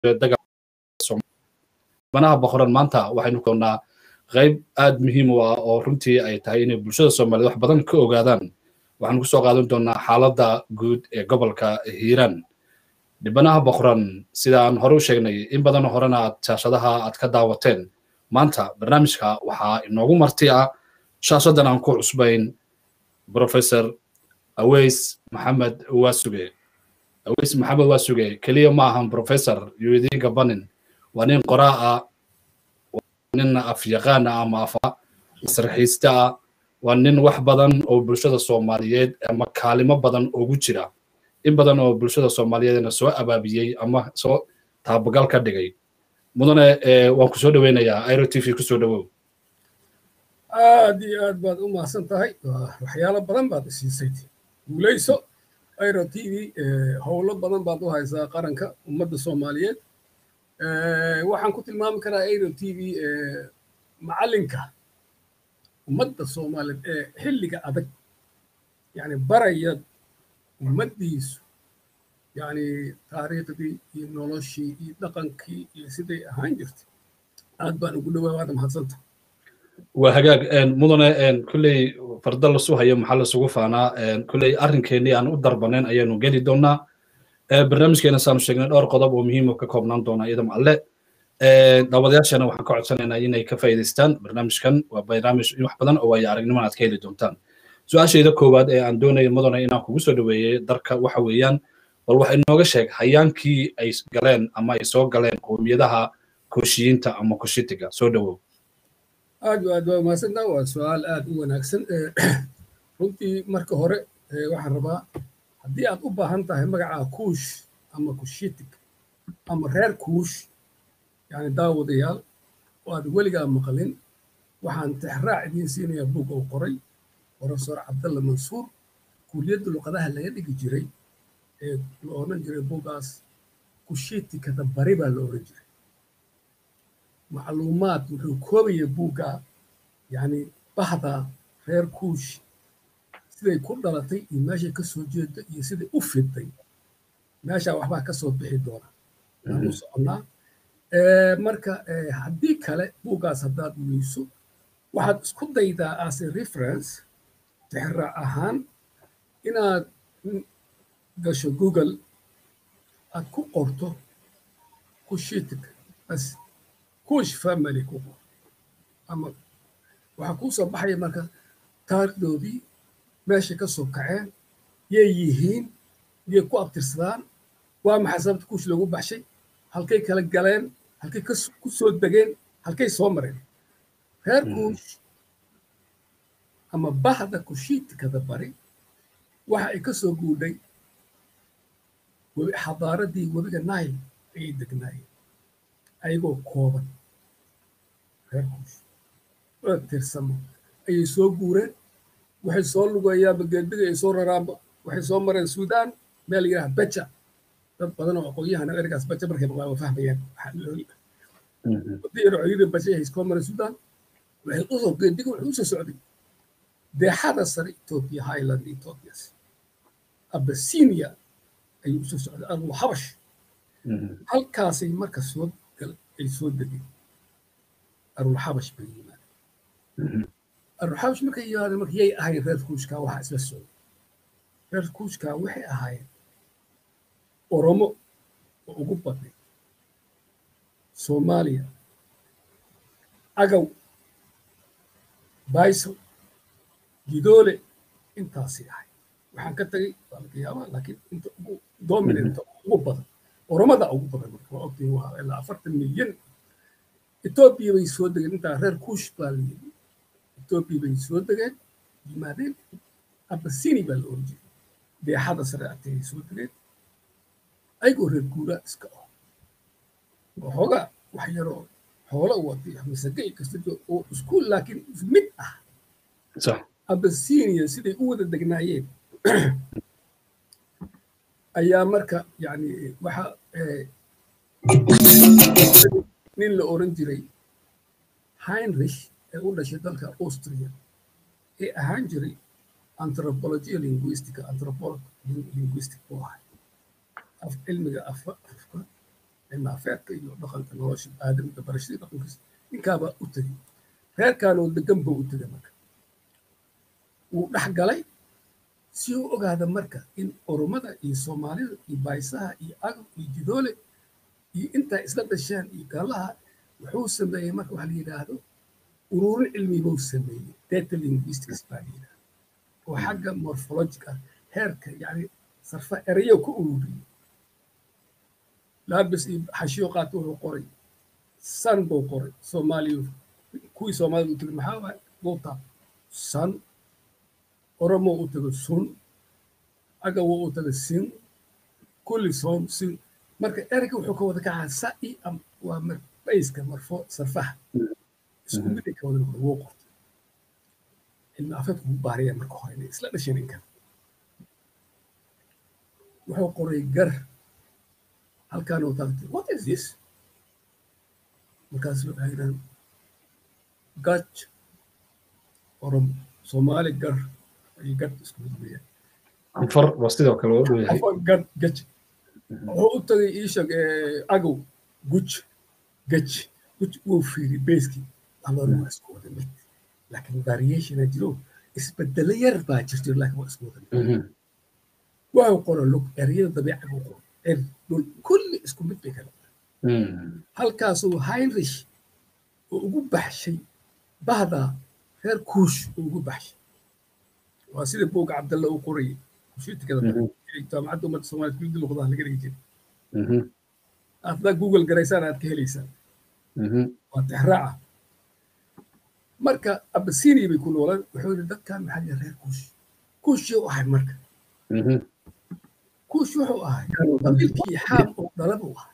banaha boqoran maanta waxaynu koonnaa qayb aad muhiim u ah oo runtii ay tahay inay bulshada soomaaliyed wax badan ka ogaadaan waxaanu kusoo qaadan doonaa xaaladda guud ee gobolka hiiraan dhibanaha boqoran sida aan hore u sheegnay in badan horena aad shaashadaha aad ka daawateen maanta barnaamijka waxaa inoogu marti ah shaashadan aan ku cusbayn professor aweys maxamed waasuge aweys maxamed waasuge keliya ma ahan professor yudiinka banin waa nin qoraa ah nin afyaqaan ah ama afa sarxiiste ah waa nin wax badan oo bulshada soomaaliyeed ama kaalimo badan ugu jira in badan oo bulshada soomaaliyeedna soo abaabiyey ama soo taabagal ka dhigay mudane waan ku soo dhoweynayaa airo t v kusoo dhowow aad iyo aad baad u mahadsan tahay waxyaalo badan baad isiisay guulayso airo t v howlo badan baad u haysaa qaranka ummadda soomaaliyeed waxaan ku tilmaami karaa airo t v macallinka ummadda soomaaliyeed ee xilliga adag yani baraya ummaddiisu yani taariikhdii iyo noloshii iyo dhaqankii iyo siday ahaan jirtay aad baan ugu dhowaa waada mahadsanta waa hagaag mudane kulley farda lasu hayo maxaa lasugu faanaa kulley arrinkeenii aan u darbanayn ayaanu geli doonaa barnaamijkeena saanu sheegnay dhowr qodob oo muhiim ka koobnaan doona iyadam alle daawadayaashana waxaan ka codsanaynaa inay ka faa'iidaystaan barnaamijkan waa barnaamij wax badan oo waayo aragnimada aad ka heli doontaan su-aashayda koowaad ee aan doonayo mudane inaan kugu soo dhoweeyey darka waxa weeyaan bal waxa inooga sheeg hayaankii ay galeen ama ay soo galeen qowmiyadaha kooshiyiinta ama koshitiga soo dhowow aad aad waa mahadsantaa waa su-aal aad u wanaagsan runtii marka hore waxaan rabaa haddii aad u baahan tahay magaca kuush ama kushitig ama reer kuush yani daawadayaal oo aad weligaa maqlin waxaan tixraac idiin siinayaa bug oo qoray profesor cabdalla mansuur kuuliyadda luqadaha laga dhigi jiray ee la odhan jiray bugaas kushitikada bari baa la odhan jiray macluumaad wuxuu koobaya buugga yani bahda reer kuush siday ku dhalatay iyo meeshay ka soo jeeda iyo siday u fiday meeshaa waxbaa ka soo bixi doona waan u soconnaa marka haddii kale buuggaas haddaad weyso waxaad isku daydaa as a reference tixraac ahaan inaad gasho google aad ku qorto kushitik bas kush family ku qor ama waxaa kuu soo baxaya marka taarikhdoodii meeshay ka soo kaceen yay yihiin yay ku abtirsadaan waa maxay sababta kuush loogu baxshay halkay kala galeen halkay ku soo degeen halkay soo mareen reer kuush ama bahda kushiitikada bari waxa ay ka soo guudhay xadaaradii webiga nile ayay degnaayeen ayagoo kooban reer kuush oo tirsamo ayay soo guureen waxay soo lugeeyaanba geedbiga ay soo raraanba waxay soo mareen suudaan meel yidhaha beja dad badan oo aqoon-yahana ergaas baja markay maqlaan waa fahmayaan wadiyaro ciidan baja ay soo mareen suudaan waxay usoo geedbiga wuxuu usoo socday deexada sare ethiopia highland ethiopias abasinia ayuu usoo socday armu habash halkaasay marka soo ay soo degeen arulxabash bay yimaadeen arulxabash markay yimaadeen marka yay ahayn reer kuushkaa waxaa isla socday reer kuushkaa waxay ahaayeen oromo oo ugu badnay soomaaliya agaw baysal gidoole intaasay ahay waxaan ka tagay waa laga yaabaa laakiin inta ugu dominanta ugu badan oromada ugu badan marka waa ogtihin waa ilaa afartan milyan etoobiya bay soo degeen intaa reer kuush baa la yidhi etoobiya bay soo degeen yimaadeen abasini baa la oran jiray deexada sare agteeday soo degeen ayagoo reer guuraa iska ah waxoogaa wax yaroo xoolo watay masage kasta oo isku laakiin mid ah abasinia siday u wada degnaayeen ayaa marka yani waxa nin la oran jiray heinrich ee u dhashay dalka austria ee ahaan jiray anthropology linguistica anthropolog linguistic buu ahay af cilmiga afka cilmi afeedka iyo dhaqanka nolosha aadamka barashadii dhaqankiisa ninkaabaa u tegey reerkaanoo degan buu u tegay marka wuu dhex galay si uu ogaada marka in oromada iyo soomaalida iyo baysaha iyo agab iyo jidoole iyo intaa isla dhasheen iyo gaalaha wuxuu sameeyey marka waxa la yidhaahdo ururin cilmi buu sameeyey data linguistics baa la yidhahda oo xagga morphologic ah heerka yacni sarfa erayo ku ururiyey laabis iyo xashiyo qaata wuxuu qoray san buu qoray soomaaliya kuwii soomaalida u tegay maxaa waay buuta san oromo u tago sun agawo u tago sin kulli soon sin marka ereyga wuxuu ka wada kacaa sa i am waa marbayska marfo sarfaha isku mid ay ka wada noqda wuu qortay cilmi afeedku wuu baaraya marka hore inay isla dhasheen inkan wuxuu qoray gar halkaan uu taagtay what is this markaas waxay yidhahan gaj oromo soomaali gar iyo gad isku mid weeyaan anfar waa sidoo kale oo dhow yahay gad gaj wuxuu u tagay iishag agow guj gaj guj wuu fiiri beyskii alloona waa isku wada mid laakiin variationa jiro isbedelo yar baa jirto laakiin waa isku wada mid wuxuu qoro lug ereyada dabiica buu qoro er dhul kulli isku mid bay kala halkaasuu heinrich oo ugu baxshay bahda reer kuush oo ugu baxshay waa sida buugga cabdalle uu qorayay kushiitikada jaamacadda ummadda soomaaliya kulli luqadaha laga dhigi jiray haddaa google garaysaan aad ka helaysaan waa tixraaca marka abasinia bay ku noolaan wuxuu yidhi dadkan maxaa jira reer kuush kuushii u ahay marka kuush wuxuu ahay qabiilkii xaam oo dhala buu ahay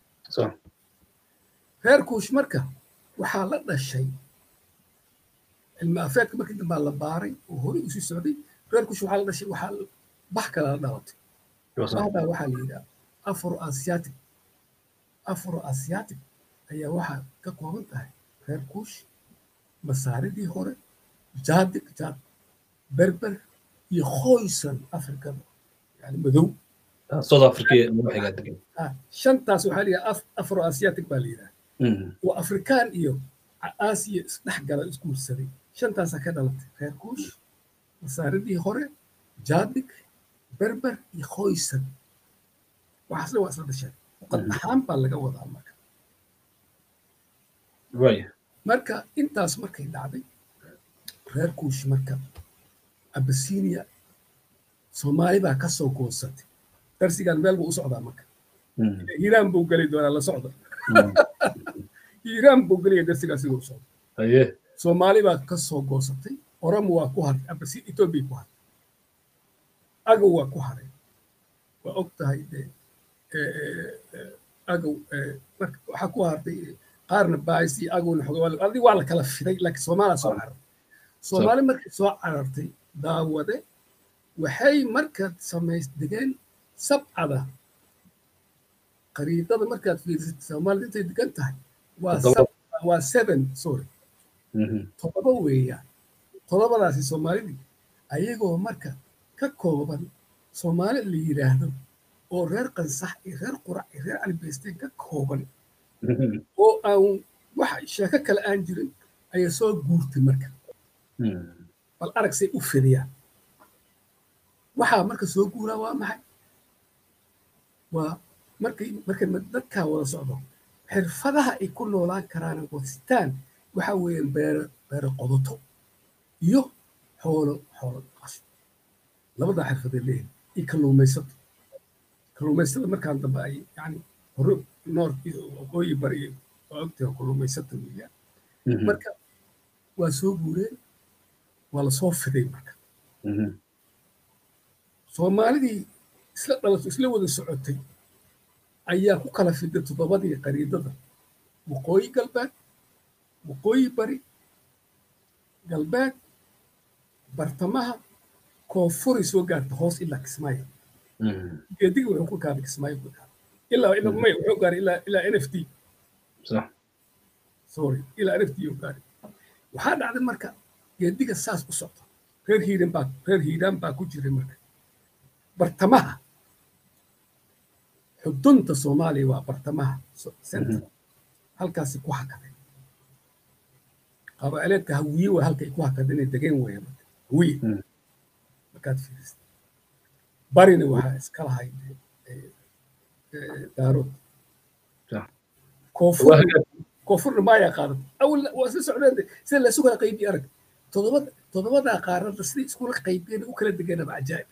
reer kuush marka waxaa la dhashay cilmi afeedka markii dambaa la baaray oo horey usii socday reer kuush waxaa la dhashay waxaa bax kale la dhalatay baxdaa waxaa la yidhaha afro asiatic afro asiatic ayaa waxaa ka kooban tahay reer kuush masaaridii hore jaadig jaad berber iyo khoysan afrikada yani madow south africa madaxiga degan shantaas waxaa la yidhaha afro asiatic baa la yidhaha waa afrikaan iyo aasiya isdhex gala isguursaday shantaasaa ka dhalatay reer kuush masaaridii hore jaadig berber iyo khoysan waxaasna waa isla dhasheen muqad ahaan baa laga wadaa marka marka intaas markay dhacday reer kuush marka abasinia soomaali baa ka soo goosatay darsigan meel buu u socdaa marka hiiraan buu geli doonaa la socda hiiraan buu gelaya darsigaa siduu u socda soomaali baa ka soo goosatay oromo waa ku haray abasi etoobiya ku haray agow waa ku haray waa og tahay de agow waxaa ku hartay qaarna baais iyo agowna xogoadi waa la kala fiday laakiin soomaaliya soo carartay soomaali markay soo carartay daawade waxay markaad samays degeen sabcada qariidada markaad fiirsatay soomaalida intay degan tahay waa waa seven sorry todoba weeyaan todobadaasi soomaalidii ayagoo marka ka kooban soomaali la yidhaahdo oo reer qansax iyo reer qurac iyo reer calibaysteen ka kooban oo aan wax sheeko kale aan jirin ayaa soo guurtay marka bal arag say u fidiyaan waxaa marka soo guuraa waa maxay waa markay markay dadkaa wada socdo xirfadaha ay ku noolaan karaan wadsitaan waxa weeyaan beero beero qodoto iyo xoolo xoolo dhaqasho labadaa xirfaday leeyihin iyo kalluumaysato kalluumaystada markaan dambe ay yani hore noor iyo waqooyi bari iyo waa ogtahay kalluumaysata weeyaan marka waa soo guureen waa lasoo fiday marka soomaalidii isla dhalato isla wada socotay ayaa ku kala fiday toddobadii qariidada waqooyi galbeed waqooyi bari galbeed bartamaha koonfuri soo gaarta hoos ilaa kismaayo geediga wuxuu ku gaaray kismaayo ku gaaray ilaa ilaa may wuxuu gaaray ilaa ilaa n f t sorry ilaa n f t uu gaaray waxaa dhacday marka geediga saas u socda reer hiiran baa reer hiiraan baa ku jiray marka bartamaha xudunta soomaaliya waa bartamaha center halkaasi ku hakaday qabaaleedka hawiye waa halkay ku hakada inay degeen weya marka hawiye markaad fiirisa barina waxaa iska lahay daarood koonfur koonfurna maayaa qaadan awal waa isla socdeen sida la isu kala qaybiye arag todobada todobadaa qaarada siday iskula qaybiyeen u kala degeenaba cajaa'ib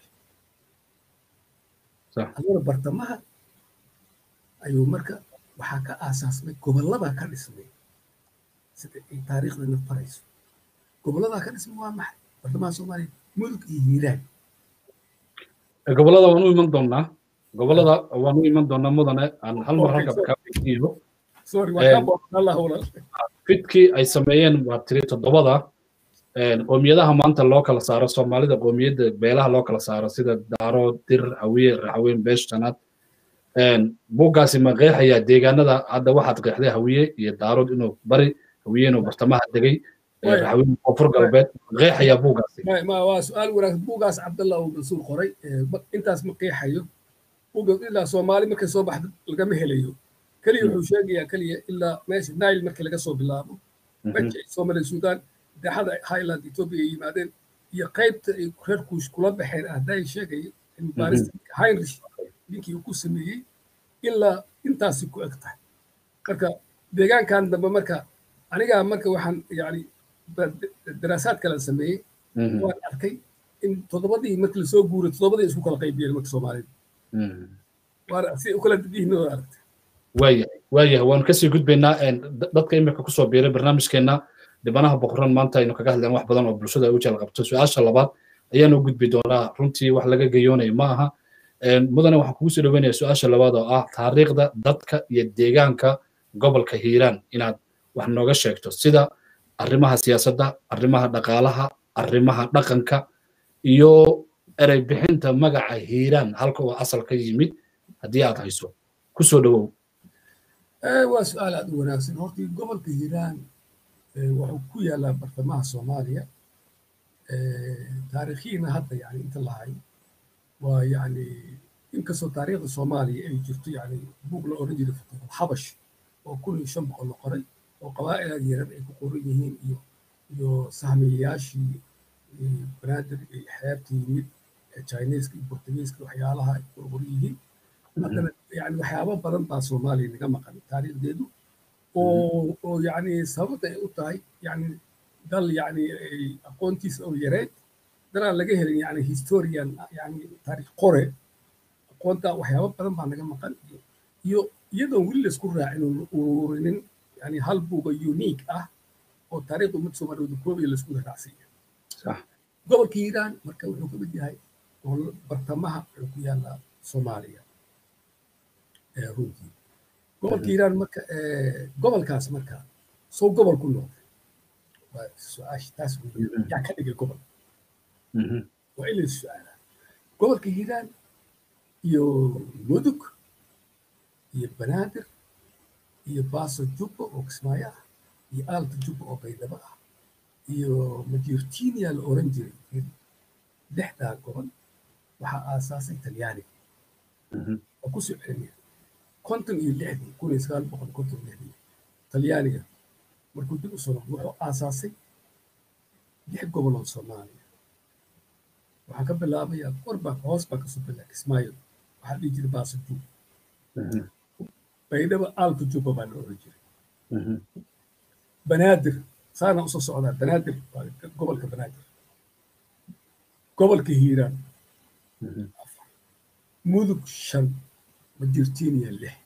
adana bartamaha ayuu marka waxaa ka aasaasmay gobolladaa ka dhismay sida ay taariikhdana farayso gobolladaa ka dhismay waa maxay bartamaha soomaaliya mudug iyo hiiraan gobollada waan u iman doonaa gobollada waan u iman doonaa mudane aan hal mar halka kaa weydiiyo fidkii ay sameeyeen waa tiri toddobada qoomiyadaha maanta loo kala saaro soomaalida qoomiyadda beelaha loo kala saaro sida daaro dir hawiye raxweyn beesh shanaad buuggaasi ma qeexayaa deegaanada hadda waxaad qeexday hawiye iyo daarood inuu bari hawiye inuu bartamaha degay raxweyn koonfur galbeed qeexayaa buuggaasi waa su-aal wanaagsan buuggaas cabdallah uu mansuur qoray intaas ma qeexayo buuggaas ilaa soomaali markay soo baxda lagama helayo keliya wuxuu sheegayaa keliya ilaa meesha nile markii laga soo bilaabo meja soomaaliya suudaan daaxada highland ethiopia ay yimaadeen iyo qaybta ay reer kuush kula baxeen ahday sheegaya cilmibaarista heinrich ninkii uu ku sameeyey ilaa intaasi ku eg tahay marka deegaankan dambe marka anigaa marka waxaan yani daraasaad kale sameeyey waan arkay in toddobadii markii lasoo guuray toddobadii isku kala qaybiyeen marka soomaalida waana si u kala dibihiin oo aragtay waayahay waayahay waanu kasii gudbaynaa dadka imika kusoo biiray barnaamijkeenna dhibanaha boqoran maanta aynu kaga hadleen wax badan oo bulshada ay u jeel qabto su-aasha labaad ayaanu gudbi doonaa runtii wax laga geyoonayo ma aha mudane waxaan kugu soo dhaweynaya su-aasha labaad oo ah taariikhda dadka iyo deegaanka gobolka hiiraan inaad wax nooga sheegto sida arrimaha siyaasadda arrimaha dhaqaalaha arrimaha dhaqanka iyo erey bixinta magaca hiiraan halka uu asal ka yimid haddii aad hayso kusoo dhawow waa su-aal aad u wanaagsan hortii gobolka hiiraan wuxuu ku yaalaa bartamaha soomaaliya taariikhiina hadda yani inta lahay waa yani inkastoo taariikhda soomaaliya ay jirto yani buug la oran jiray futuuxul xabash oo kun iyo shan boqol la qoray oo qabaa'ilad yaran ay ku qoran yihiin iyo iyo sahmiyayaashii banaadir iyo xeebta yimid chineeska iyo portugiiska waxyaalaha ay ku qoran yihiin haddana yani waxyaabo badan baa soomaaliya naga maqan taariikhdeedu oo oo yani sababta ay u tahay yani dal yani aqoontiisa oo yareed danaan laga helin yani historian yani taariikh qore aqoonta waxyaabo badan baa naga maqan iyo iyadoon weli laisku raacin ururinin yani hal buuga unique ah oo taariikhda ummadda soomaaliyeed koobiya laisku raacsiiya gobolka hiiraan marka wuxuu ka mid yahay bartamaha wuxuu ku yaalaa soomaaliya runtii gobolka hiiraan marka gobolkaas marka soo gobol ku noqday waa su-aasha taas yaa ka dhigay gobol waa in la su-aalaa gobolka hiiraan iyo mudug iyo banaadir iyo baaso jubba oo kismaayo ah iyo aalta jubba oo baydhabo ah iyo majirtinia la oran jiray lixdaa gobol waxaa aasaasay talyaaniga waa ku soo celinaya konton iyo lixdii kun iyo sagaal boqol konton iyo lixdii talyaaniga markuu dib u soo noqdo wuxuu aasaasay lix gobol oo soomaaliya waxaan ka bilaabayaa kor baa hoos baa kasoo bilaa kismaayo waxaa dhihi jiray baaso jub baydhaba aalta jubba baa la oran jiray banaadir saana usoo socdaa banaadir waa gobolka banaadir gobolka hiiraan mudug shan majirtiiniya lix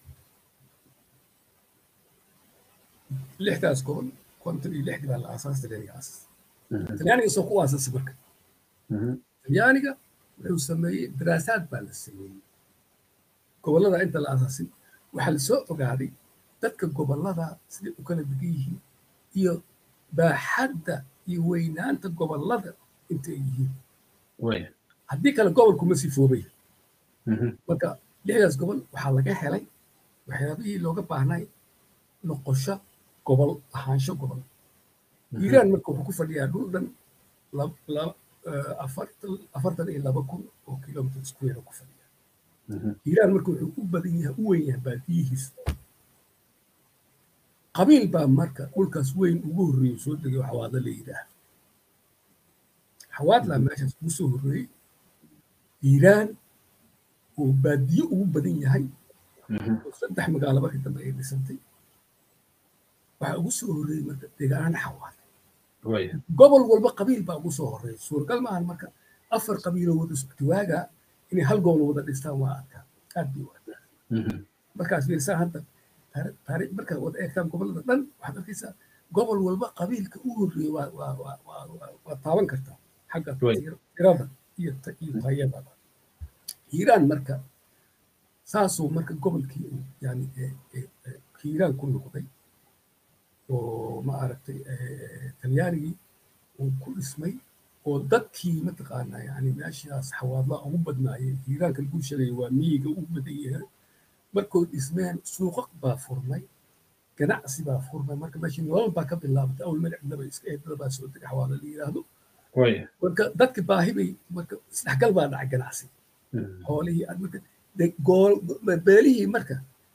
lixdaas gobol konton iyo lixdii baa la aasaas talyaaniga aasas talyaaniga soo ku aasasay marka talyaaniga wuxuu sameeyey daraasaad baa la sameeyey gobollada inta la aasaasin waxaa la soo ogaaday dadka gobollada siday u kala degan yihiin iyo baaxadda iyo weynaanta gobollada inta ay yihiin haddii kale gobolku ma sifoobay marka lixdaas gobol waxaa laga helay waxyaabihii looga baahnay noqosho gobol ahaansho gobol iiraan marka wuxuu ku fadhiyaa dhul dhan afartan iyo laba kun oo kilomitr square ku fadhiya hiiraan marka wuxuu u badan yahay u weyn yahay baadiyihiisa qabiil baa marka dhulkaas weyn ugu horreeyey soo degay xawaadla la yidhaah xawaadlaa meeshaas ugu soo horreeyey hiiraan oo baadiye ugu badan yahay oo saddex magaalo markii dambe ay dhisantay waxaa ugu soo horreeyey marka deegaana xawaadle gobol walba qabiil baa ugu soo horreeyay suuragal maahan marka afar qabiiloo wada sugtiwaaga inay hal gobol wada dhistaan waa adkaa aad bay u adkaa markaas fiirsaa hadda taariikh markaad wada eegtaan gobollada dhan waxaad arkaysaa gobol walba qabiilka u horreeyey waa waa waa waa waa taaban kartaa xagga tirada iyo iyo tayada hiiraan marka saasuu marka gobolkii yani hiiraan ku noqday oo ma aragtay talyaanigii uu ku dhismay oo dadkii mataqaanaa yani meeshaas xawaadlaa ugu badnaayay hiiraanka lagu sheegaya waa miyiga ugu badan yahay markuu dhismeen suuqaq baa furmay ganacsi baa furmay marka meeshii nolol baa ka bilaabatay awal magacdaba iska eedada baa soo dega xawaala la yidhaahdo marka dadki baahi bay marka isdhexgal baa dhacay ganacsi xoolihii marka beelihii marka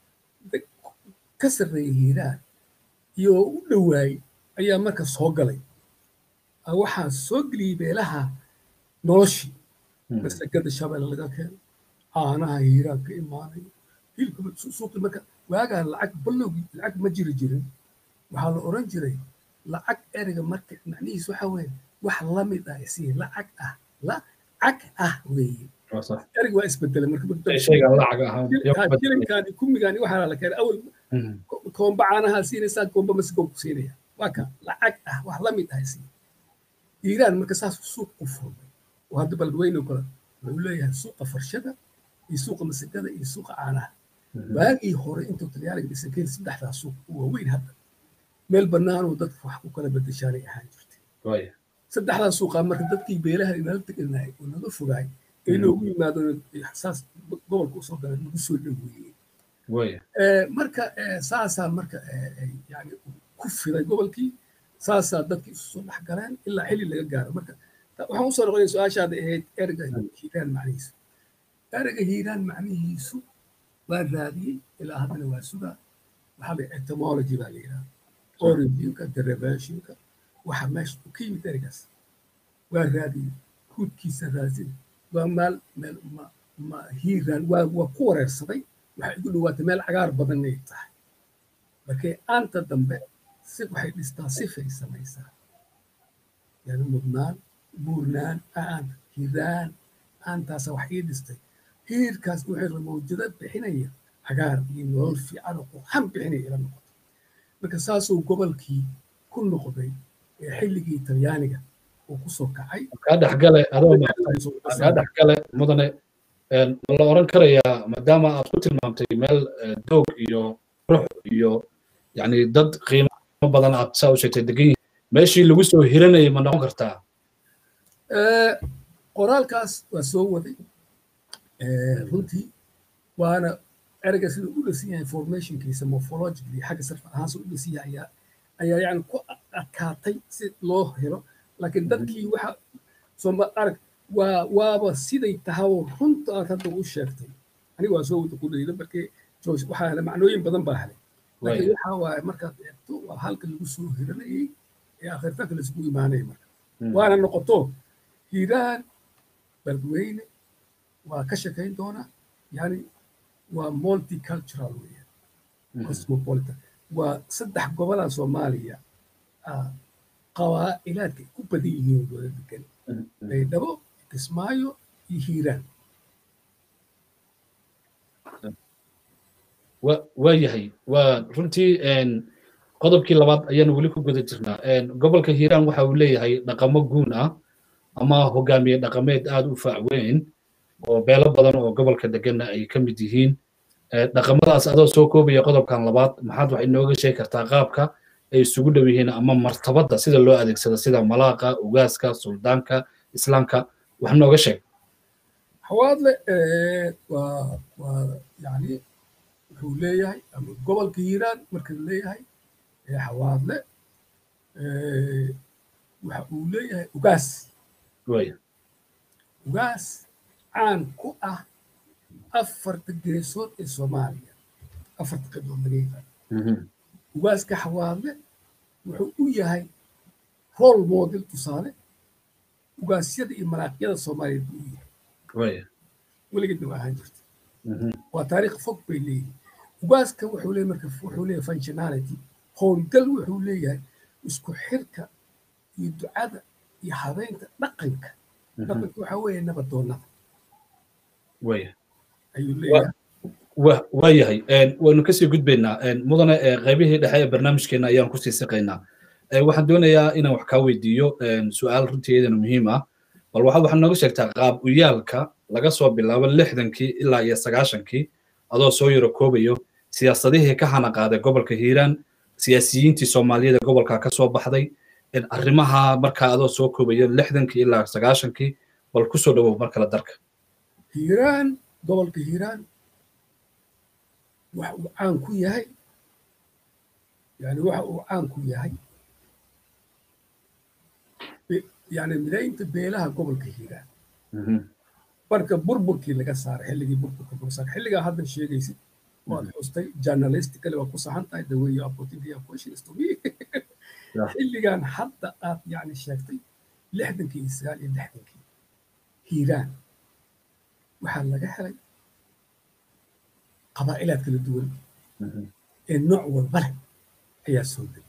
ka sarreeyay hiiraan iyo u dhowaayey ayaa marka soo galay waxaa soo geliyey beelaha noloshii masagada shabeelle laga keeno caanaha hiiraan ka imaanayo hilibka suuqi marka waagaa lacag ballowgii lacag ma jiri jirin waxaa la oran jiray lacag ereyga marka macnihiis waxa weeye wax la mid ah isii lacag ah lacag ah weeye ereyga waa isbedelay marka jilinkaani kumigaani waxaa la keenay awal koomba caanahaa siinaysaa koomba masigoo ku siinaya waa ka lacag ah wax la mid ah isii iiraan marka saas suuq u furmay oo hadda baladweyne kale wuxuu leeyahay suuqa farshada iyo suuqa masagada iyo suuqa caanaha waagii hore intuu talyaaniga dhisan keen saddexdaa suuq u waaweyn hadda meel bannaanoo dadka wax ku kala bedeshaanay ahaan jirtay saddexdaa suuqaa marka dadkii beelaha inala teganahay oo naga fogaay ay noogu yimaadeen saas gobolka usoo galeen nagu soo dhoweeyey marka saasaa marka yani ku fiday gobolkii saasaa dadkii isu soo dhex galeen ilaa xilli laga gaaro marka waxaan usoo noqonaya su-aashaada ahayd ereyga hiiraan macnihiisu ereyga hiiraan macnihiisu waa raadiyey ilaa haddana waa sugaa waxaa la etymology baa la yidhaha originka derivationka waxa meesha ka yimid ereygaas waa raadiyey huudkiisa raadsin waa maal meel ma ma hiiraan waa waa ku wareersaday waxay igu dhowaatay meel cagaar badan inay tahay markay aanta dambe si waxay dhistaa sifay samaysaa yani mudnaan buurnaan aan hiraan aantaasa wax ii dhistay hiirkaas wuxuu mawjado bixinaya cagaar iyo nolol fiican oo qurxan bixinaya ila noqoto marka saasuu gobolkii ku noqday ee xilligii talyaaniga uu ku soo kacay kaa dhexgale adoo kaa dhexgale mudane ma la oran karayaa maadaama aad ku tilmaamtay meel doog iyo rux iyo yani dad qiimo badan aad saa u sheegtay degan yihin meeshii lagu soo hiranayay ma noqon kartaa qoraalkaas waa soo waday runtii waana ereyga sida u dhisan yahay formationkiisa morphologically xagga sarfa ahaan sida u dhisan yahay ayaa ayaa yani ku adkaatay si loo helo laakiin dadkii waxa sooma arag waa waaba siday tahaoo runta aad hadda u sheegtay aniga waa soo wada ku dhayda markii waxaa hele macnooyin badan baa helay laakiin waxa waaye markaad eegto waa halka lagu soo hiranayay ee akhirtanka laisugu imaanaya marka waana noqoto hiiraan beledweyne waa ka shakayn doonaa yani waa multicultural weeyaan cosmopolitan waa saddex gobolaa soomaaliya qabaa'ilaadka ku badan yihiin wada degan baydhabo kismaayo iyo hiiraan waa yahay waa runtii qodobkii labaad ayaanu weli ku guda jirnaa gobolka hiiraan waxa uu leeyahay dhaqamo guun ah ama hogaamiye dhaqameed aad u faac weyn oo beelo badan oo gobolka deganna ay ka mid yihiin dhaqamadaas adoo soo koobaya qodobkan labaad maxaad wax inooga sheegi kartaa qaabka ay isugu dhow yihiin ama martabadda sida loo adeegsado sida malaaqa ugaaska suldaanka islaamka wax nooga sheeg xawaadle waa waa yani wuxuu leeyahay ama gobolka hiiraan marka leeyahay xawaadle waxa uu leeyahay ugaas ugaas caan ku ah afarta geesood ee soomaaliya afarta qaybood laga yaqaan ugaaska xawaadle wuxuu u yahay rol model tusaale ugaasyada iyo maraaqyada soomaaliyeed buu u yahay weligeedna waa ahaan jirta waa taariikh fog bay leeyihin ugaaska wuxuu leeyahay marka wuxuu leeyahay functionality howlgal wuxuu leeyahay isku xirka iyo ducada iyo habeynta dhaqanka dhaqanka waxaa weeye nabadoonnada ayuu leeyahay waa yahay waynu kasii gudbaynaa mudane qaybihii dhexe ee barnaamijkeena ayaan kusii siqaynaa waxaan doonayaa inaan wax kaa weydiiyo su-aal runtii iyadana muhiim ah bal waxaad waxaad nooga sheegtaa qaab uyaalka laga soo bilaabo lixdankii ilaa iyo sagaashankii adoo soo yaro koobayo siyaasadihii ka hana qaaday gobolka hiiraan siyaasiyiintii soomaaliyeed ee gobolka ka soo baxday arrimaha markaa adoo soo koobayo lixdankii ilaa sagaashankii bal kusoo dhawow mar kale darka hiiraan gobolka hiiraan waxa uu caan ku yahay yani waxa uu caan ku yahay yani midaynta beelaha gobolka hiiraan marka burburkii laga saaray xilligii burburka laga saaray xilligaa hadda sheegaysid waad xustay journalistically waa ku saxan tahay the way you are putting your questions to me xilligan hadda aad yani sheegtay lixdankii iyo sagaal iyo lixdankii hiiraan waxaa laga helay qabaa'ilaad kala duwan ee nooc walba leh ayaa soo degay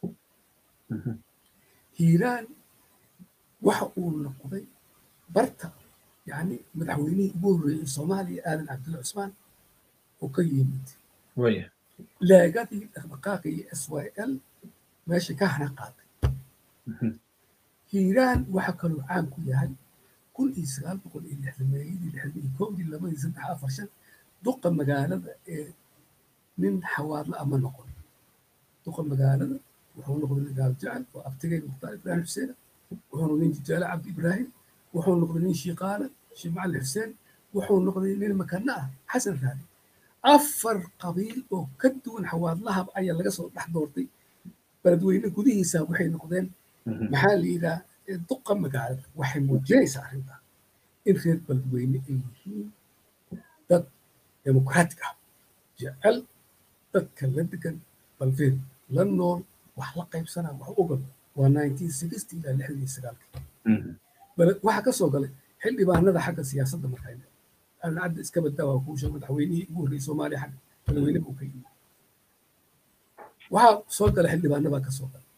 hiiraan waxa uu noqday barta yani madaxweynihii ugu horreeyey soomaaliya aadan cabdulla cusmaan oo ka yimid leegadii dhaqdhaqaaqii s y l meesha ka hana qaaday hiiraan waxa kaloo caan ku yahay kun iyo sagaal boqol iyo lixdameeyadii lixdan iyo kowdii labadii saddex afar shan duqa magaalada ee nin xawaadla ama noqon duqa magaalada wuxuu noqday nin gaal jecel oo abtigay mukhtaar ibraahim xuseen wuxuu noqday nin jijaale cabdi ibraahim wuxuu noqday nin shiiqaale sheekh macalin xuseen wuxuu noqday nin makana ah xasan raali afar qabiil oo ka duwan xawaadlahab ayaa laga soo dhex doortay beledweyne gudihiisa waxay noqdeen maxaa la yidhaha duqa magaalada waxay muujinaysaa arrintaa in reer beledweyne ay yihiin dad demokraatic ah jecel dadka la degan balfeed la nool wax la qaybsanaa wax ogol waa nineteen sixty ilaa lixdan iyo sagaalkii waxaa ka soo galay xildhibaanada xagga siyaasadda markaa cadda iska badaa waa kuu sheeg madaxweynihii ugu horreeyey soomaaliya xagga madaxweyne buu ka yimid waxaa soo galay xildhibaanabaa ka soo galay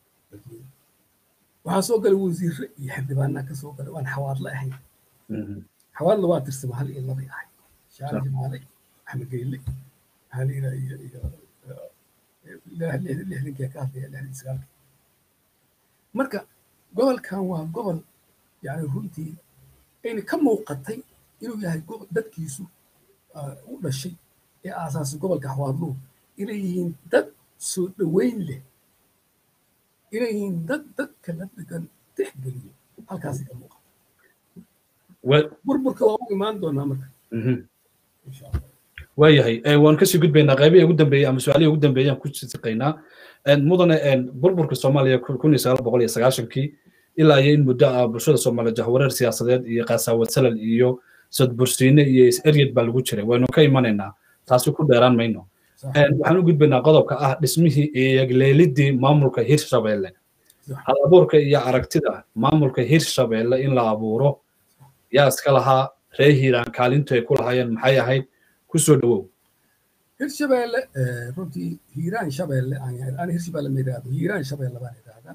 waxaa soo galay wasiirre iyo xildhibaanaa ka soo galay waan xawaadle ahayn xawaadle waa tirsama hal iyo labay ahay shaale jamaale axmed geyle maxaa la yidhaha iyo iyo lixdankii ka hadlaya lixdan sagaalkii marka gobolkan waa gobol yani runtii ayna ka muuqatay inuu yahay dadkiisu u dhashay ee aasaasay gobolka xawaadluhu inay yihiin dad soo dhoweyn leh inay yihiin dad dadka la degan tixgeliyo halkaasay ka muuqata burburka waa u imaan doonaa marka insha allah waayahay waan kasii gudbaynaa qaybihii ugu dambeeyey ama su-aalihii ugu dambeeyey aan ku siqaynaa mudane burburka soomaaliya kun iyo sagaal boqol iyo sagaashankii ilaa iyo in muddo ah bulshada soomaaliya jahwareer siyaasadeed iyo qaasaawad salal iyo sadbursiine iyo is-eryed baa lagu jiray waynu ka imanaynaa taasi ku dheeraan mayno waxaan u gudbaynaa qodobka ah dhismihii iyo leelidii maamulka hirshabeelle hal abuurka iyo aragtida maamulka hirshabeelle in la abuuro yaa iska lahaa ree hiiraan kaalintu ay ku lahaayeen maxay ahayd kusoo dhawow hirshabeelle runtii hiiraan shabeelle aan hirshabeelle ma yidhaahdo hiiraan shabeelle baan yidhaahdaa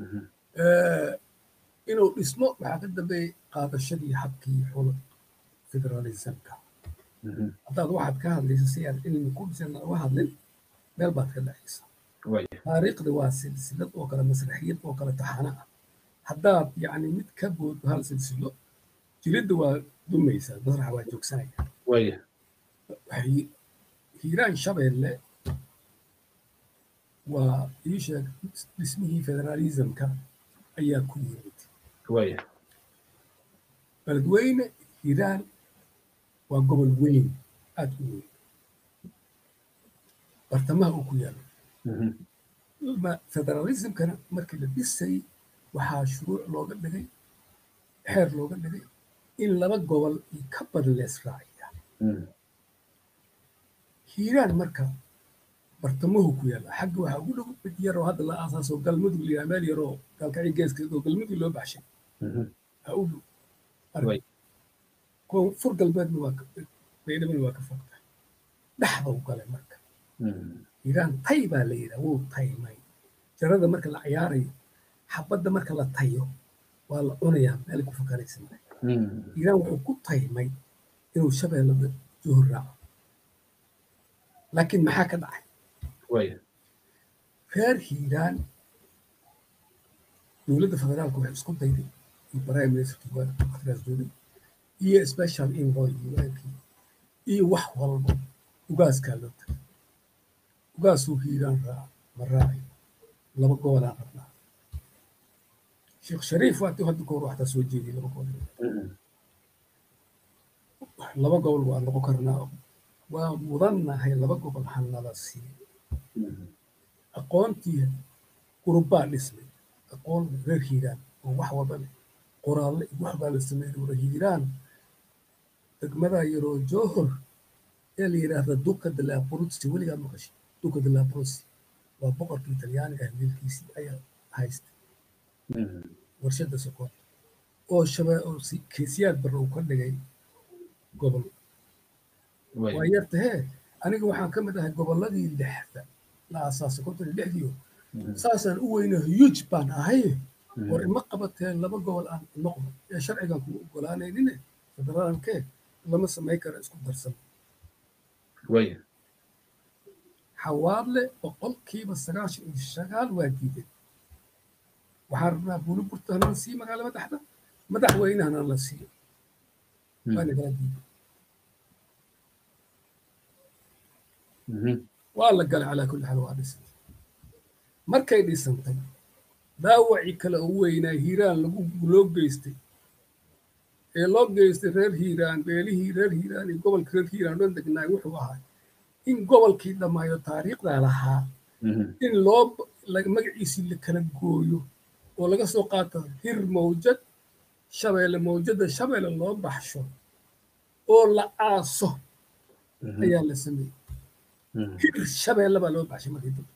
inuu dhismo waxaa ka dambeeyey qaadashadii habkii xul federalismka haddaad waxaad ka hadlaysa si aad cilmi ku dhisan uga hadlin meel baad ka dhacaysa taariikhda waa silsilad oo kale masraxiyad oo kale taxana ah haddaad yacni mid ka booddo hal silsilo jiridda waa dumaysaa masraxa waa joogsanaya waxay hiiraan shabeelle waa ii sheeg dhismihii federalismka ayaa ku yimid beledweyne hiiraan waa gobol weyn aad u weyn bartamaha uu ku yaalo federalismkana markii la dhisay waxaa shuruuc looga dhigay xeer looga dhigay in laba gobol iyo ka badan la israaciya hiiraan marka bartamahu ku yaalla xagga waxaa ugu dhow mid yaroo hadda la aasaaso galmudug la meel yaroo galkacii geeskeed oo galmudug loo baxshay ha u dhow fur galbeedna waa baydhabana waa ka fogtahay dhexda u galay marka hiiraan tay baa la yidhaha wuu taymay jarada marka la cayaarayo xabadda marka la tayo waa la cunayaa meel ku fakaraysan hiiraan wuxuu ku taymay inuu shabeellada juhur raaco laakiin maxaa ka dhacay reer hiiraan dowladda federaalka waxay isku dayday iyo prime ministerka wakhtigaas joogay iyo special envoy unkii iyo wax walba ugaaskaa loo tagay ugaasuu hiiraan raaca ma raaci laba gobolaan rabnaa sheekh shariif waatii hadda kahor waxtaa soo jeediyay laba gobol laba gobol waa noqon karnaa waa mudannahay laba gobol hanala siiyo aqoontii gurubbaa dhismay aqoon reer hiiraan oo wax walba leh qoraalle wax baa la sameeyey wara hiiraan degmada yaroo johor ee la yidhaahda duka de la abruzzi weligaa maqashay duka de la abruzzi waa boqorkii talyaaniga ah wiilkiisii ayaa haystay warshadda sokoorta oo shabee oo keesiyaad barre uu ka dhigay gobol waa yartahee aniga waxaan ka mid ahay gobolladii lixda la aasaasay konton iyo lixdiio saasaan u weyna huj baan ahay war ima qabateen laba gobol aan noqdo ee sharcigan kuma ogolaanaynine federaalkee lama samay kara isku darsan xawaadle boqolkiiba sagaashan iyo sagaal waa diideen waxaan rabnaa buuliburta hanala siiyo magaala madaxda madaxweynehana la siiyo waana kala diiday waa la galay calaa kulli xaal waa dhisantay markay dhisantay daawacii kale u weynaa hiiraan lagu loo geystay ee loo geystay reer hiiraan beelihii reer hiiraan iyo gobolka reer hiiraan dhan degnaay wuxuu ahaa in gobolkii dhammaayo taariikhdaa lahaa in loo magaciisii la kala gooyo oo laga soo qaato hir mawjad shabeelle mawjadda shabeelle loo baxsho oo la aaso ayaa la sameeyey hir shabeelle baa loo baxshay markii dambe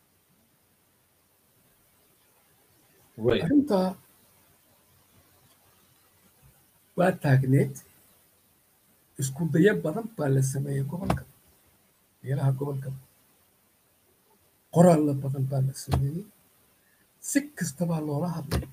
arrintaa waa taagneed isku dayo badan baa la sameeyey gobolka meelaha gobolka qoraallo badan baa la sameeyey si kastabaa loola hadlay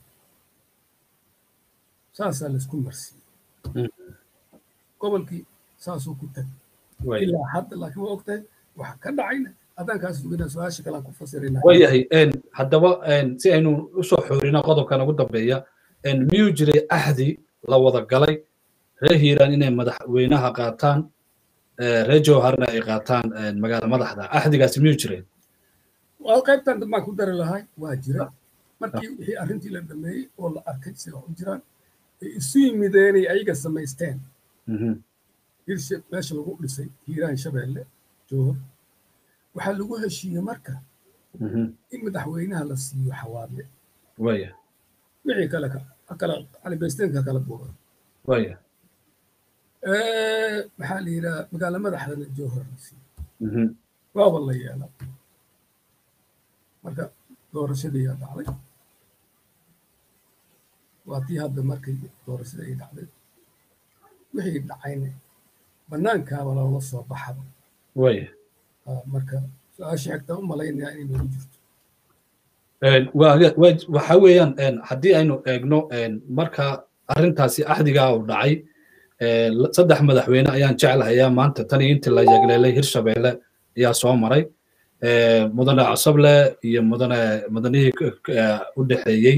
saasaa laisku marsiiyey gobolkii saasuu ku tagay ilaa hadda laakiin waa ogtahay waxa ka dhacayna addaankaas sugina su-aasha kalaan ku fasirayna waayahay haddaba si aynu usoo xoorino qodobkan ugu dambeeya miyuu jiray ahdi la wada galay reer hiiraan inay madaxweynaha qaataan reer jowharna ay qaataan magaala madaxda ahdigaasi miyuu jiray waa qaybtan dambaan ku dari lahay waa jira markii wixii arrintii la dhameeyey oo la arkay sida wax u jiraan ay isu yimideenay ayaga samaysteen hirshe meesha lagu dhisay hiiraan shabeelle jowhar waxaa lagu heshiiyey marka in madaxweynaha la siiyo xawaadle waya wixii kale kala calibaysteenka kala buuran waya maxaa la yidhaha magaala madaxdana jowhar la siiyo waaba la yeela marka doorashadii yaa dhacday waa tii hadda markay doorashada ay dhacday wixii dhacayna bannaankaaba loola soo baxaba waya marka su-aasha xigtaa u malaynayaa inay noogu jirto waxa weeyaan haddii aynu eegno marka arrintaasi axdigaa uu dhacay saddex madaxweyne ayaan jeclahayaa maanta tan iyo intii la yagleelay hirshabeelle ayaa soo maray mudane casable iyo mudane mudanihii u dhexeeyey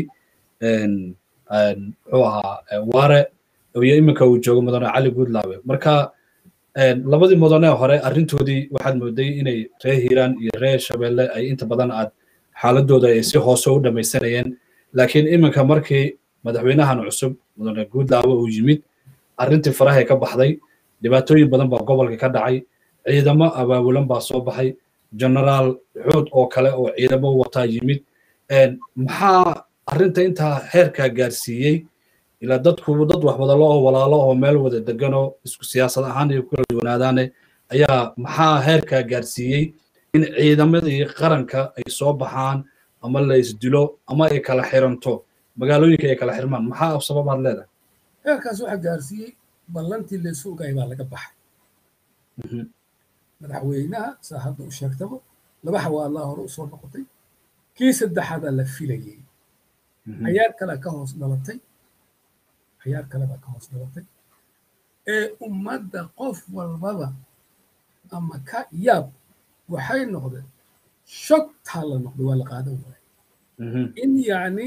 muxuu ahaa waare iyo iminka uu joogo mudane cali guudlaawe marka labadii mudane hore arrintoodii waxaad mooday inay reer hiiraan iyo reer shabeelle ay inta badan aad xaaladooda ay si hoose u dhamaysanayeen laakiin iminka markii madaxweynahan cusub mudane guudlaawe uu yimid arrintii farahay ka baxday dhibaatooyin badan baa gobolka ka dhacay ciidamo abaabulan baa soo baxay generaal xuud oo kale oo ciidamo wataa yimid maxaa arrinta intaa heerkaa gaarsiiyey ilaa dadku dad wax wadalo oo walaalo oo meel wada deganoo isku siyaasad ahaan iyo kula duwanaadaane ayaa maxaa heerkaa gaarsiiyey in ciidamadii qaranka ay soo baxaan ama la isdilo ama ay kala xiranto magaalooyinka ay kala xirmaan maxaa sababaad leedahay heerkaas waxaa gaarsiiyey ballantii laysu ogaay baa laga baxay madaxweynaha saa hadda u sheegtaba laba xawaalaa hore usoo noqotay kii saddexaadaa la filayey cayaar kalea ka hoos dhalatay cayaar kale baa ka hoos dhalatay ee ummadda qof walbaba ama ka yaab waxay noqdeen shogtaa la noqday waa la qaadan waaya in yacni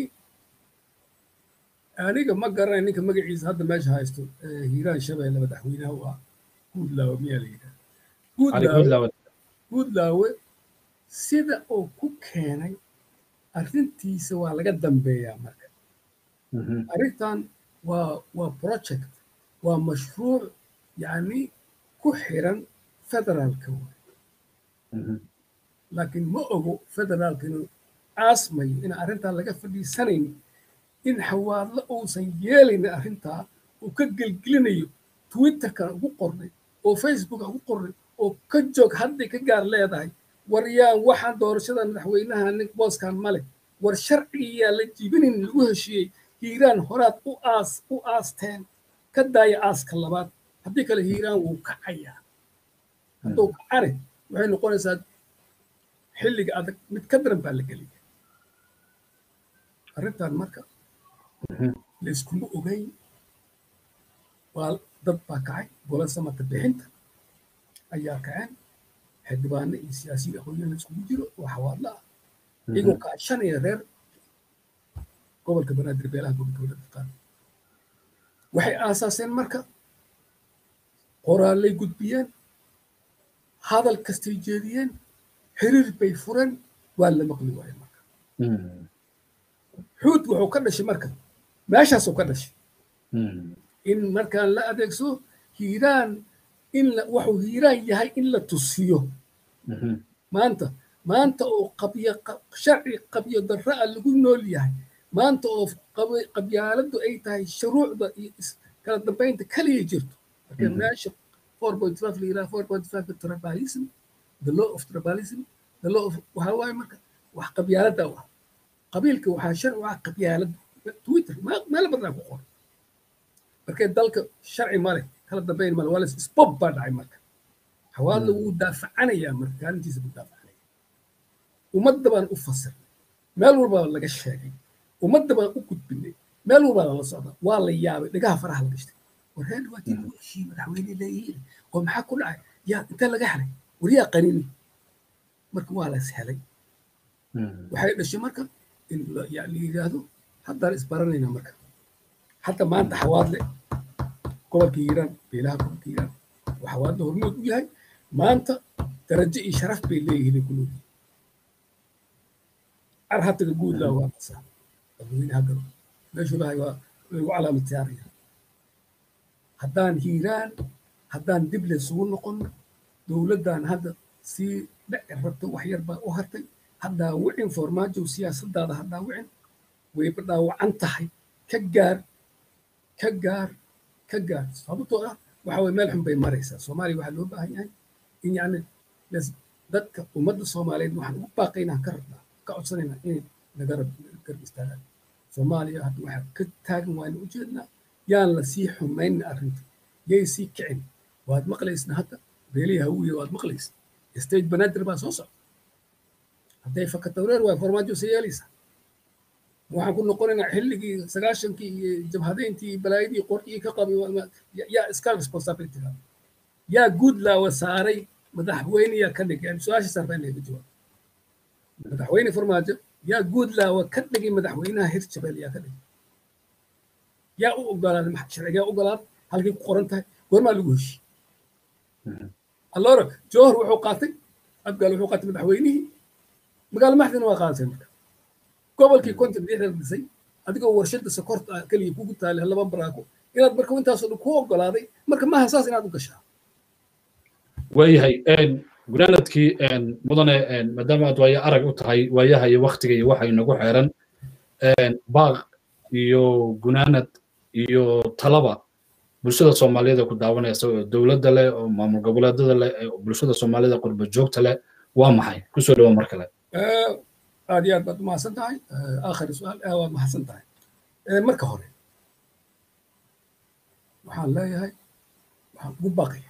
aniga ma garanay ninka magaciisa hadda meesha haysto hiiraan shabeelle madaxweynaha u ah guudlaawe miyaa la yidhaha guudlaawe guudlaawe sida uu ku keenay arrintiisa waa laga dambeeyaa marka arrintan waa waa project waa mashruuc yacni ku xiran federaalka waay laakiin ma ogo federaalka inuu caasmayo in arrintaa laga fadhiisanayn in xawaadlo uusan yeelaynin arrintaa uu ka gelgelinayo twitterkan ugu qornay oo facebook ugu qornay oo ka joog hadday ka gaar leedahay war yaan waxaan doorashada madaxweynaha nin booskan male war sharcigiyaa la jibinin lagu heshiiyey hiiraan horaad u aas u aasteen ka daaya aaska labaad haddii kale hiiraan wuu kacayaa hadduu kacane waxay noqonaysaa xilliga adag mid ka daran baa la geliya arrintan marka layskuma ogeyn waa dad baa kacay gola samata bixinta ayaa kaceen xildhibaano iyo siyaasiyiin aqoonyahan laiskugu jiro oo xawaadla ah iyagoo kaashanaya reer gobolka banaadir beelaha gobolka banaadir qaar waxay aasaaseen marka qoraallay gudbiyeen hadal kastay jeediyeen xiriir bay fureen waa la maqli waaye marka xuud wuxuu ka dhashay marka meeshaasuu ka dhashay in markaan la adeegso hiiraan in wuxuu hiiraan yahay in la tusiyo maanta maanta oo qabyo sharci qabyo darra a lagu nool yahay maanta oo qabyaaladu ay tahay shuruucda iyo kala dambaynta kaliya jirto marka meesha four point five la yidhaha four point five tribalism the law of tribalism the law of waxaa waaye marka wax qabyaalada u ah qabiilka waxaa sharci u ah qabyaalada twitter meelo badan ku qoran markee dalka sharci male kala dambayn male waa isbob baa dhacay marka xawaadla wuu daafacanayaa marka kaalintiisa buu daafacanaya ummadda baan u fasirnay meel walbaa laga sheegay ummadda baan u gudbinay meel walbaa lala socda waa la yaabay dhagaha faraha la gashtay warreer dhawaatii lagu heshiiyey madaxweyne leeyihiin oo maxaa ku dhacay yaa intee laga helay waryaa qanini marka waa la is helay waxay dhashay marka in la yidhaahdo haddaan isbaranayna marka hadda maanta xawaadle gobolka hiiraan beelaha gobolka hiiraan oo xawaadle hormood u yahay maanta darajo iyo sharaf bay leeyihiin kuloodii car hataga guudlaa waa qasaa dadweynaha galo meeshuu lahay waa lagu calaamad saaraya haddaan hiiraan haddaan dib laysugu noqon dowladdan hadda sii dhici rabto wax yar baa u hartay haddaa wicin formaajow siyaasadaada haddaa wicin wayba dhaawacan tahay ka gaar ka gaar ka gaar sababtoo ah waxa weye meel xun bay maraysaa soomaaliya waxaa loo baahan yahay in yacni dadka ummadda soomaaliyeed waxaan ugu baaqaynaa ka rabnaa ka codsanaynaa inay naga garab istaagaan soomaaliya hadda waxaa ka taagan waaynu ujeednaa yaan la sii xumaynin arrinta yay sii kicin waad maqlaysna hadda beelihi hawiya waad maqlaysa state banaadir baa soo socda hadday fakatawreer waay farmaajo se yeelaysaa waxaan ku noqonaynaa xilligii sagaashankii iyo jabhadeyntii iyo balaayadii qorkii ka qabay yaa iska responsibilityga yaa guudlaawa saaray madaxweyneyaa ka dhigay su-aasha saarbaa inaga jawaab madaxweyne farmaajo yaa guudlaawa ka dhigay madaxweynaha hirshabelle yaa ka dhigay yaa u ogolaaday sharcigaa ogolaaday halkay ku qoran tahay goormaa lagu heshiy allora jowhar wuxuu qaatay abgaal wuxuu qaatay madaxweynihii magaalo maxdina waa qaadatay marka gobolkii konton lixdan dhisay adigoo warshada sokorta keliya kugu taale laba baraako inaad marka intaasoo dhan ku ogolaaday marka maaha saas inaad u gashaa waayahay gunaanadkii mudane maadaama aad waayo arag u tahay waayaha iyo waktiga iyo waxa inagu xeeran baaq iyo gunaanad iyo talaba bulshada soomaaliyeed ee ku daawanaysa oo dowladda leh oo maamul goboleedada leh ee bulshada soomaalida qurba joogta leh waa maxay kusoo dhawo mar kale aad iyo aad baad umahadsan tahay aakhir su-aal waad mahadsan tahay marka hore waxaan leeyahay waxaan ugu baqaya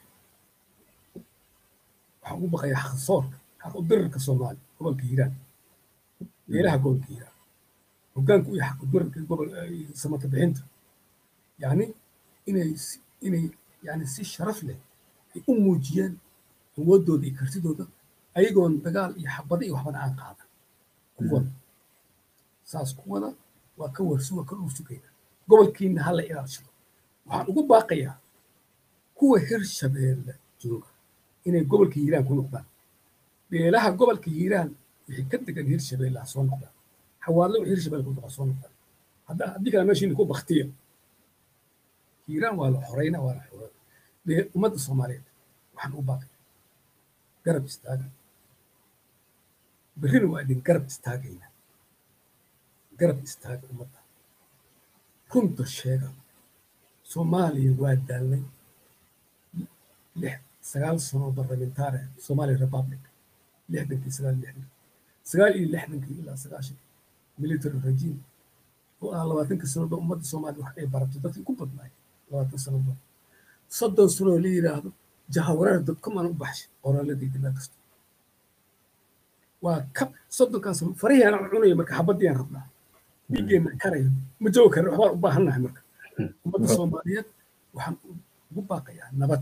waxaan ugu baqaya xaqsoorka xaq u dirirka soomaali gobolka hiiraan meelaha gobolka hiiraan hoggaanku iyo xaq u dirirka gobol samata bixinta yacni inay inay yani si sharaf leh ay u muujiyaan awooddooda iyo kartidooda ayagoon dagaal iyo xabado iyo waxbana aan qaadan kuwada saas kuwada waa ka warsi waa ka dhuusugayna gobolkiina ha la ilaashado waxaan ugu baaqayaa kuwa hir shabeelle jooga inay gobolka hiiraan ku noqdaan beelaha gobolka hiiraan wixii ka degan hir shabeelle ha soo noqdaan xawaadle wixii hir shabeelle ku noqda soo noqdaan hadda haddii kale meeshiina ku baktiya hiiraan waa la xoreyna waa la xorey ummadda soomaaliyeed waxaan u baaqaya garab istaaga berrina waa idin garab istaagayna garab istaaga ummadda runta sheega soomaaliya waa daalnay lix sagaal sano barlamentaare somali republic lixdankii sagaal lixdankii sagaal iyo lixdankii ilaa sagaashan military regime oo ah labaatankii sanoba ummadda soomaaliya wax ay baratay dadkii ku badnaay labaatan sanoba soddon sanoo la yidhaahdo jahawareer dadkumaan u baxshay qoraaladayda meel kasta waa ka soddonkaas farihii aan cunaya marka xabadii aan rabnaa dhiiggeenna karaya ma joogi karna waxbaan u baahannahay marka ummadda soomaaliyeed waxaan ugu baaqayaa nabad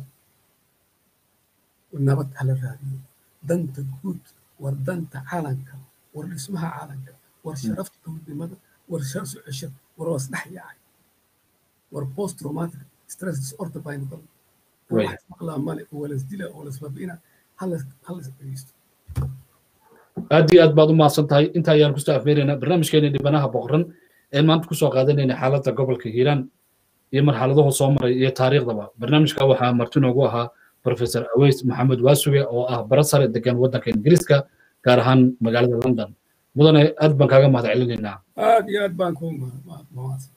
nabad hala raadiyo danta guud war danta caalanka war dhismaha caalanka war sharafta dowladnimada war sharaf soo cesha war waa isdhex yaacay war post traumatic stress disorder baa noqon wax maqlaa male oo walasdila oo lasbabiina halas halas dhegeysto aad iyo aad baad u mahadsan tahay inta ayaan kusoo afmeeraynaa barnaamijkeena dhibanaha boqoran ee maanta kusoo qaadanayna xaaladda gobolka hiiraan iyo marxaladahu soo maray iyo taariikhdaba barnaamijka waxaa marti noogu ahaa professor aweys maxamed waasuge oo ah bara sare degan waddanka ingiriiska gaar ahaan magaalada london mudane aad baan kaaga mahad celinaynaa aad iyo aad baan ku mahadsan